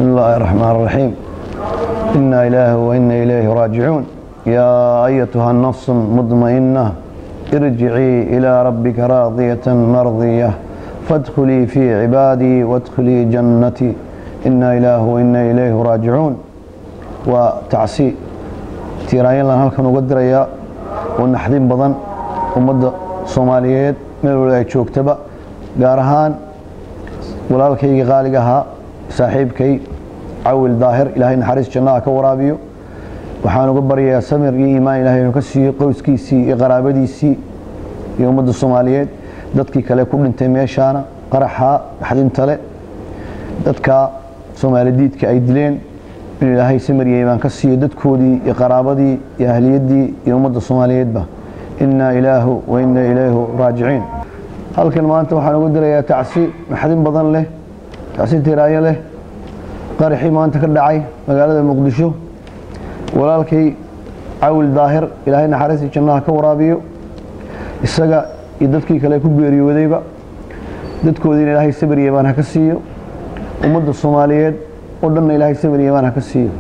بسم الله الرحمن الرحيم إنا إله وإنا إليه راجعون يا أيتها النفس المطمئنة ارجعي إلى ربك راضية مرضية فادخلي في عبادي وادخلي جنتي إنا إله وإنا إليه راجعون وتعسي تيراين لان halkan uga diraya oo naxdin badan ummadda Soomaaliyeed meel walba ay joogtaba gaar ahaan walaalkayga qaaliga ahaa saaxiibkay cawil daahir ilaahay naxariis jannaha ka waraabiyo waxaan uga baryayaa samir iyo iimaan ilaahay inuu ka siiyo qoyskiisii iyo qaraabadiisii iyo ummadda Soomaaliyeed dadkii kale ku dhintay meeshaana qaraxa naxdinta le dadka Soomaalidiidka ay dileen in ilaahay samir iyo iimaan ka siiyo dadkoodii iyo qaraabadii iyo ahliyadii iyo ummadda Soomaaliyeedba inna ilaahu wa inna ilayhi raajiciin halkan maanta waxaan ugu dirayaa tacsi naxdin badan leh tacsi tiraayo leh qaraxii maanta ka dhacay magaalada muqdisho walaalkay cawil daahir ilaahay naxariistii jannaha ka waraabiyo isaga iyo dadkii kale ku geeriyoodayba dadkoodiina ilaahay sabir iyo iimaan ha ka siiyo ummadda soomaaliyeed oo dhanna ilaahay sabir iyo iimaan ha ka siiyo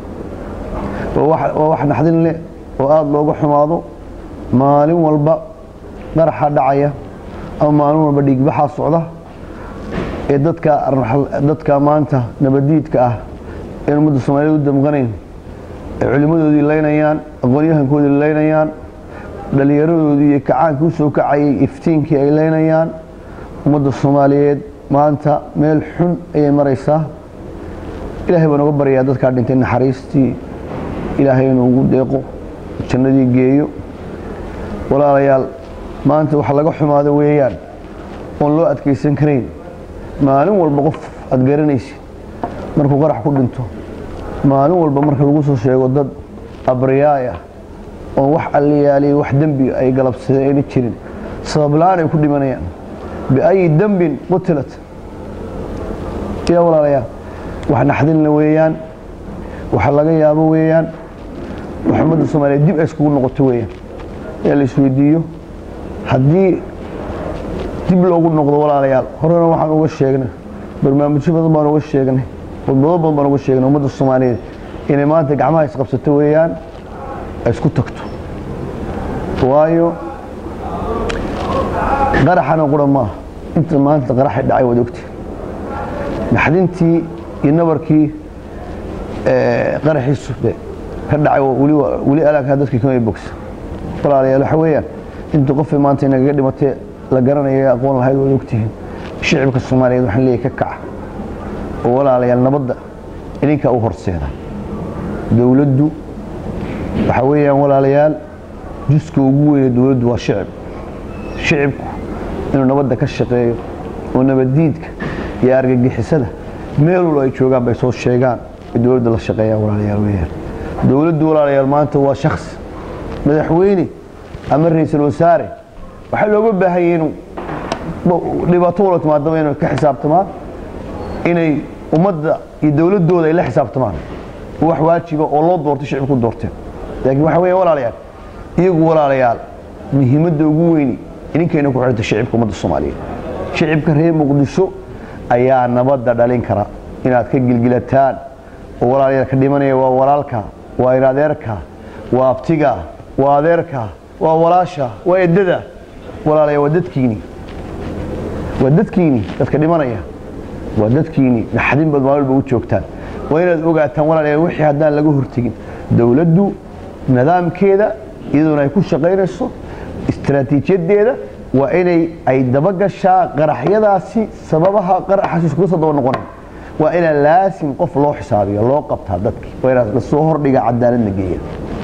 waa wax naxdin leh oo aada looga xumaado maalin walba qaraxa dhacaya ama maalin walba dhiigbaxaa socda ee dadka dadka maanta nabadiidka ah ee ummadda Soomaaliyeed u damqanayn ee culimadoodii leynayaan aqoonyahankoodii leynayaan dhalinyaradoodii iyo kacaanka u soo kacayay iftiinkii ay leynayaan ummadda Soomaaliyeed maanta meel xun ayay maraysaa ilaahay baan uga baryaa dadka dhintay naxariistii ilaahay inuu ugu deeqo jannadii geeyo walaalayaal maanta waxa laga xumaado weeyaan oon loo adkaysan karayn maalin walba qof aad garanaysid markuu qarax ku dhinto maalin walba marka lagu soo sheego dad abriyaay ah oo wax alliyaaliya wax dembi ay galabsadeen ayna jirin sabab la-aan ay ku dhimanayaan biayi dembin qutilat ila walaalayaal wax naxdinla weeyaan waxa laga yaabo weeyaan wax ummadda soomaaliyeed dib ay iskugu noqoto weeyaan ee la isweydiiyo haddii dib loogu noqdo walaalayaal horena waxaan uga sheegnay barnaamijyo badan baan uga sheegnay khudbado badan baan uga sheegnay ummadda soomaaliyeed inay maanta gacmaha isqabsato weeyaan ay isku tagto waayo qaraxana qura maaha inta maanta qaraxay dhacay waad ogtiin naxdintii iyo nabarkii qaraxii sube ka dhacay weli alaagkaa dadkii kamay bogsa walaalayaal waxa weeyaan inta qofay maanta inagaga dhimatay la garanayo aqoon lahayd waad ogtihiin shicibka soomaaliyeed waxaan leeyahay ka kaca oo walaalayaal nabadda idinkaa u horseeda dowladdu waxa weeyaan walaalayaal juska ugu weyne dowladdu waa shicib shicibku inuu nabadda ka shaqeeyo oo nabaddiidka iyo argagixisada meel walba ay joogaan bay soo sheegaan ay dowladda la shaqeeyaan walaalayaal weeyaan dowladdu walaalayaal maanta waa shakhsi madaxweyne ama ra-iisul wasaare waxaa looga baahan yahay inuu dhibaato walba timaadaba inay ka xisaabtamaan inay ummadda iyo dowladdooda ay la xisaabtamaan wax waajiba oo loo doortay shicibku doorteen laakiin waxa weeye walaalayaal iyagu walaalayaal muhiimadda ugu weyni idinkayna ku xidhanta shicibka ummadda soomaaliyeed shicibka reer muqdisho ayaa nabadda dhalin kara inaad ka gilgilataan oo walaalayaal ka dhimanaya waa walaalka waa in adeerka waa abtiga waa adeerka waa walaasha waa eddada walaalaya waa dadkiini waa dadkiini dadka dhimanaya waa dadkiini naxdin bad maalwalba u joogtaan waa inaad ogaataan walaalayaal wixii haddaan laga hortegin dowladdu nidaamkeeda iyadoona ay ku shaqaynayso istaraatiijiyadeeda waa inay ay dabagashaa qaraxyadaasi sababaha qaraxaasi iskuga soo daba noqonayn waa inaa laasim qof loo xisaabiyo loo qabtaa dadkii waa inaad lasoo hordhiga cadaaladna geeya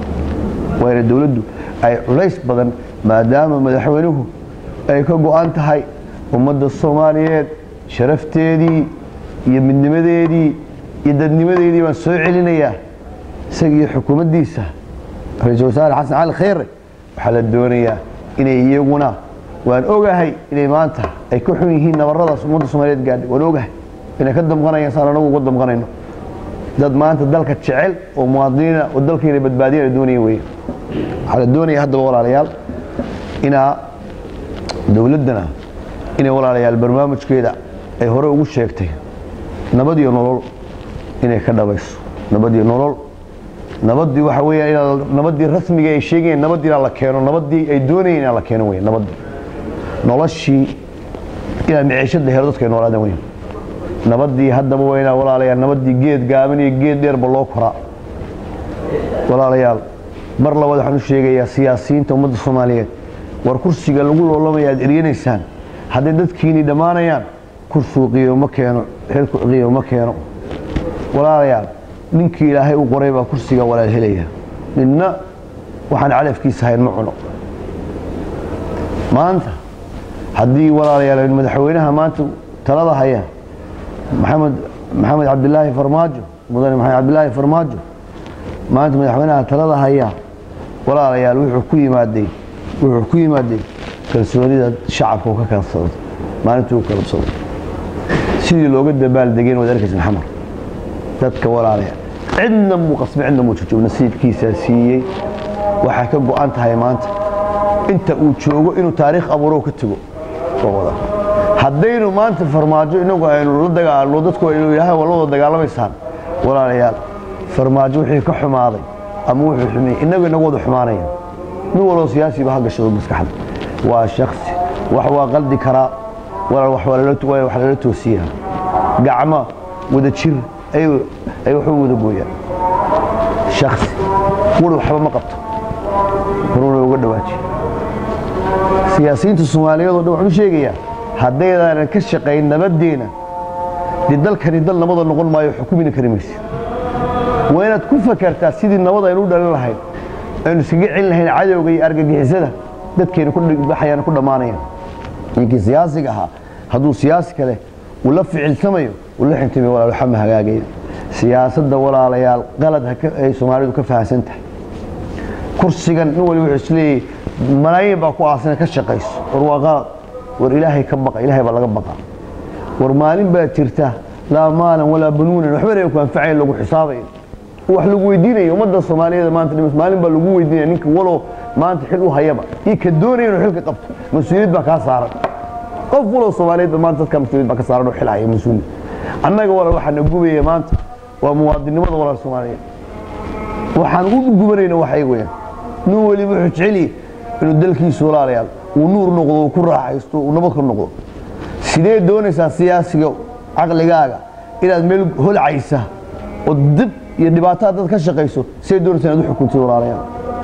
waa ina dowladdu ay culays badan maadaama madaxweynuhu ay ka go-an tahay ummadda soomaaliyeed sharafteedii iyo midnimadeedii iyo dadnimadeedii baan soo celinayaa isagiiyo xukuumaddiisa ra-iisul wasaare xasan cali khayre waxaa la doonayaa inay iyaguna waan ogahay inay maanta ay ka xun yihiin nabaradaas ummadda soomaaliyeed gaadhay waan ogahay inay ka damqanayaan saan anagu uga damqanayno dad maanta dalka jecel oo muwaadiniina oo dalkayna badbaadiya la doonaya weeye waxaa la doonaya haddaba walaalayaal inaa dowladdana inay walaalayaal barnaamijkeeda ay hore ugu sheegtay nabad iyo nolol inay ka dhabayso nabadii nolol nabadii waxa weeyaan inaa nabadii rasmiga ay sheegayeen nabadii inaa la keeno nabadii ay doonayeen inaa la keeno weyn nabadii noloshii inaa miciishada helo dadka ay noolaadaan weyn nabadii haddaba waa inaa walaalayaal nabadii geed gaaban iyo geed dheerba loo koraa walaalayaal mar labaad waxaan u sheegayaa siyaasiyiinta ummadda soomaaliyeed war kursiga lagu loolamaya aad eryanaysaan hadday dadkiinii dhammaanayaan kursigu qiimo keeno xilku qiimo keeno walaalayaal ninkii ilaahay u qoray baa kursiga walaal helaya midna waxaan calafkiisa hayn ma cuno maanta haddii walaalayaal madaxweynaha maanta talada haya maxamed maxamed cabdilaahi farmaajo mudane maxamed cabdilaahi farmaajo maanta madaxweynaha talada haya walaalayaal wuxuu ku yimaaday wuxuu ku yimaaday kalsoonida shacabka uu ka kalsaday maalintii uu kalabsaday sidii looga dabaaldegeen waad arkaysa maxamed dadka walaalaya cidna muu qasbay cidna muu joogo nasiibkiisaa siiyey waxay ka go'an tahay maanta inta uu joogo inuu taariikh abuuro ka tago wada haddaynu maanta farmaajo inagu aynu la dagaalno dadku aynu ilaahay waa la wada dagaalamaysaan walaalayaal farmaajo wixii ka xumaaday ama wuxuu xumiyey inagu inagu wada xumaanaya nin waloo siyaasiba ha gashado maskaxda waa shaksi wax waa qaldi karaa walaal wax waa wax lala toosiyaa gacmo wada jir ay waxu wada gooyaan shaksi wuri waxba ma qabto horuna uga dhawaajiya siyaasiyiinta soomaaliyeed oo dhan waxaan u sheegayaa haddaydaanan ka shaqayn nabaddeena dee dalkani dal nabada noqon maayo xukumina kari maysa waa inaad ku fakartaa sidii nabad aynu u dhalin lahayn aynu iskaga celin lahayn cadowga iyo argagixisada dadkayna ku baxayaan ku dhammaanayaan ninkii siyaasiga ahaa hadduu siyaasi kale uu la ficilsamayo uu la xintamayo walaal waxa ma hagaagaya siyaasadda walaalayaal qalad ay soomaalidu ka fahamsan tahay kursigan nin waliba wuxuu isleeyahay malaayiin baa ku aasina ka shaqayso war waa qalad war ilaahay ka baqa ilaahay baa laga baqa war maalin baa jirta laa maalan walaa banuunan waxbana ku anfacayn lagu xisaabayo wax lagu weydiinayo ummadda soomaaliyeed maanta dhimas maalin baa lagu weydiinaya ninka walow maanta xil u hayaba iyo ka doonaya inuu xilka qabto mas-uuliyad baa kaa saaran qof walow soomaaliyeed ba maanta dadka mas-uuliyad baa ka saaran oo xil haya mas-uuliyad annaga walaal waxaa na gubaya maanta waa muwaadinimada walaal soomaaliyeed waxaan u gubanayna waxay weyaan nin weliba wuxuu jeceliye inuu dalkiisu walaalayaal uu nuur noqdo uu ku raaxaysto uu nabad ka noqdo sidee doonaysaa siyaasiga caqligaaga inaad meel holcaysa oo dib iyo dhibaato dad ka shaqayso sidee doonaysaa inaad u xukuntid walaalayaal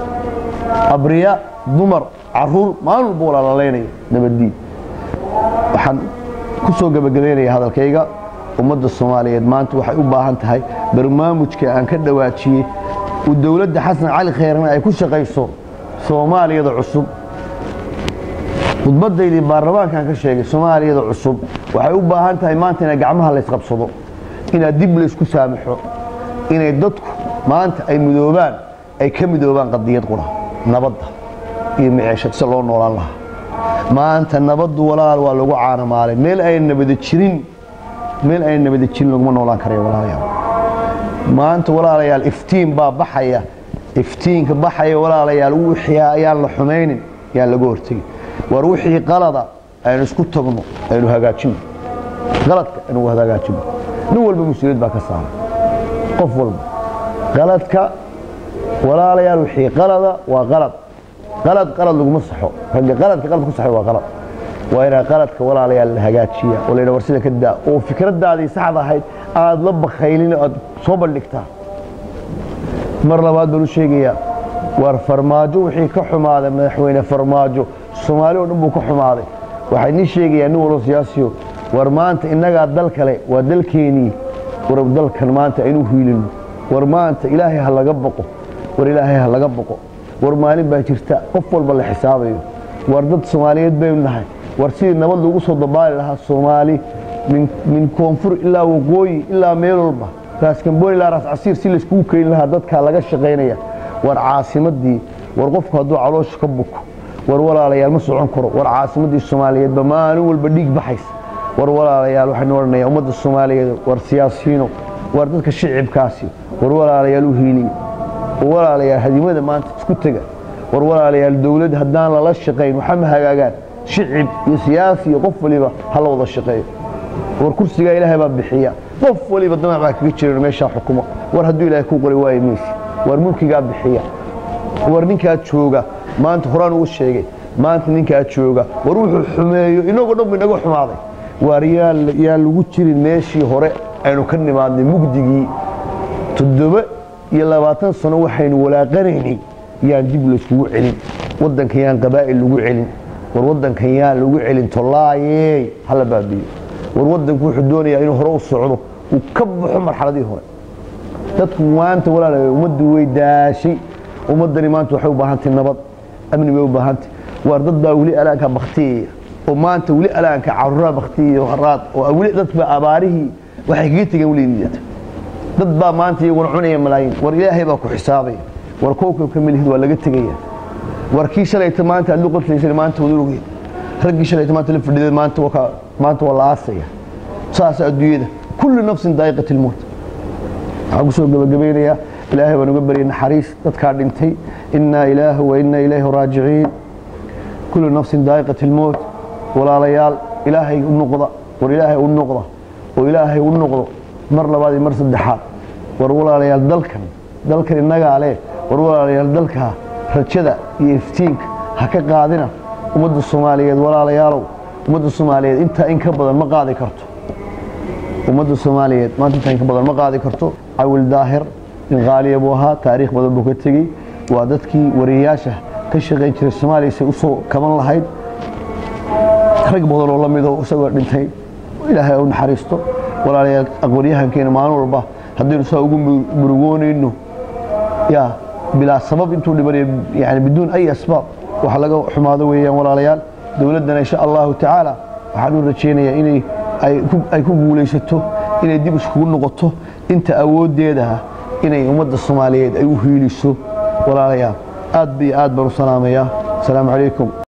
abriya dumar caruur maalin walba walaalalaynaya nabaddiin waxaan ku soo gebagabaynaya hadalkayga ummadda soomaaliyeed maanta waxay u baahan tahay barnaamijka aan ka dhawaajiyey uu dowladda xasan cali khayrna ay ku shaqayso soomaaliyada cusub khudbadaydii baarlamaankan ka sheegay soomaaliyada cusub waxay u baahan tahay maanta inay gacmaha laysqabsado inaa dib laysku saamaxo inay dadku maanta ay midoobaan ay ka midoobaan qadiyad qura nabadda iyo miceeshad si loo noolaan lahaa maanta nabaddu walaal waa lagu caanamaalay meel ayna nabada jirin meel ayna nabada jirin laguma noolaan karaya walaalayaal maanta walaalayaal iftiin baa baxaya iftiinka baxaya walaalayaal wixii ayaan la xumaynin yaan laga hortegin war wixii qalada aynu isku tagno aynu hagaajino qaladka aynu hagaajino nin walba mas-uuliyad baa ka saaran qof walba qaladka walaalayaal wixii qalada waa qalad qalad qalad laguma saxo ragga qaladka qalad ku saxay waa qalad waa inaa qaladka walaalayaal la hagaajiya oo layidha war sida ka daa oo fikradaadii saxda ahayd aad la bakaylin aad soo bandhigtaa mar labaad baan u sheegayaa war farmaajo wixii ka xumaaday madaxweyne farmaajo soomaali oo dhan buu ka xumaaday waxay nii sheegayaa nin walbo siyaasiyo war maanta innagaa dal kale waa dalkeenii war dalkan maanta aynu hiilino war maanta ilaahay ha laga baqo war ilaahay ha laga baqo war maalin baa jirta qof walba la xisaabayo war dad soomaaliyeed baynu nahay war sidii nabad lagu soo dabaali lahaa soomaali min koonfur ilaa waqooyi ilaa meel walba raaskamboon ilaa raas casiir si layskugu keeni lahaa dadkaa laga shaqaynaya war caasimadii war qofku hadduu caloosha ka buko war walaalayaal ma socon karo war caasimadii soomaaliyeedba maalin walba dhiig baxaysa war walaalayaal waxaynu odhanaya ummadda soomaaliyeed war siyaasiyiino war dadka shicibkaasi war walaalayaal u hiiliya war walaalayaal hadimada maanta isku tega war walaalayaal dowladd haddaan lala shaqayn waxa ma hagaagaan shicib iyo siyaasi iyo qof waliba ha la wada shaqeeyo war kursigaa ilaahay baa bixiya qof waliba damac baa kaga jiran meeshaa xukumo war hadduu ilaahay kuu qori waayo maysi war mulkigaa bixiya war ninkaa jooga maanta horaan uu sheegay maanta ninkaa jooga war wuxuu xumeeyo inagoo dhan bu inaga xumaaday waar yaa lagu jirin meeshii hore aynu ka nimaadnay mugdigii toddoba iyo labaatan sano waxaynu walaaqanaynay yaan dib layskugu celin waddankan yaan qabaa'il lagu celin war waddankan yaan lagu celin tollaayey hala baabiyo war waddanku wuxuu doonayaa inuu hore u socdo uu ka baxo marxaladii hore dadku maanta walaalayo ummaddu way daashay ummaddani maanta waxay u baahantay nabad amni bay u baahantay waar dad baa weli alaanka baktiyaya oo maanta weli alaanka caruraa baktiyaya haraad oo weli dadba abaarihii waxay kaga tegeen weli niyata dad baa maanta iyaguna cunaya malaayiin war ilaahay baa ku xisaabaya war kowkabka milihid waa laga tegaya war kii shalayta maanta aad la qoslaysan maanta wada ogeed raggii shalayta maanta la fadhiday maanta waa maanta waa la aasaya saas adduunyada kullu nafsin daa'iqat ilmowt waxaan kusoo gabagabaynayaa ilaahay baan uga baryay naxariis dadkaa dhintay innaa ilaahu wa innaa ilayhi raajiciin kullu nafsin daa'iqat ilmowt walaalayaal ilaahay u noqda war ilaahay u noqda oo ilaahay u noqdo mar labaad iyo mar saddexaad war walaalayaal dalkan dalkan innagaa leh war walaalayaal dalkaa rajada iyo iftiinka ha ka qaadina ummadda soomaaliyeed walaalayaalow ummadda soomaaliyeed intaa in ka badan ma qaadi karto ummadda soomaaliyeed maanta intaa in ka badan ma qaadi karto cawil daahir nin qaaliya buu ahaa taariikh badan buu ka tegey waa dadkii wariyayaasha ka shaqayn jiray soomaaliya say usoo kaban lahayd rag badan oo la midoo isagoo dhintay ilaahay u naxariisto walaalayaal aqoonyahankeena maalin walba haddaynu saa ugu murugoonayno yaa bilaa sabab intuu dhibanayo yani biduun ay asbaab wax laga xumaado weeyaan walaalayaal dowladdana insha allahu tacaala waxaan u rajaynayaa inay ay ku guulaysato inay dib iskugu noqoto inta awooddeedaha inay ummadda soomaaliyeed ay u hiiliso walaalayaal aad ba iyo aad baan u salaamayaa asalaamu calaykum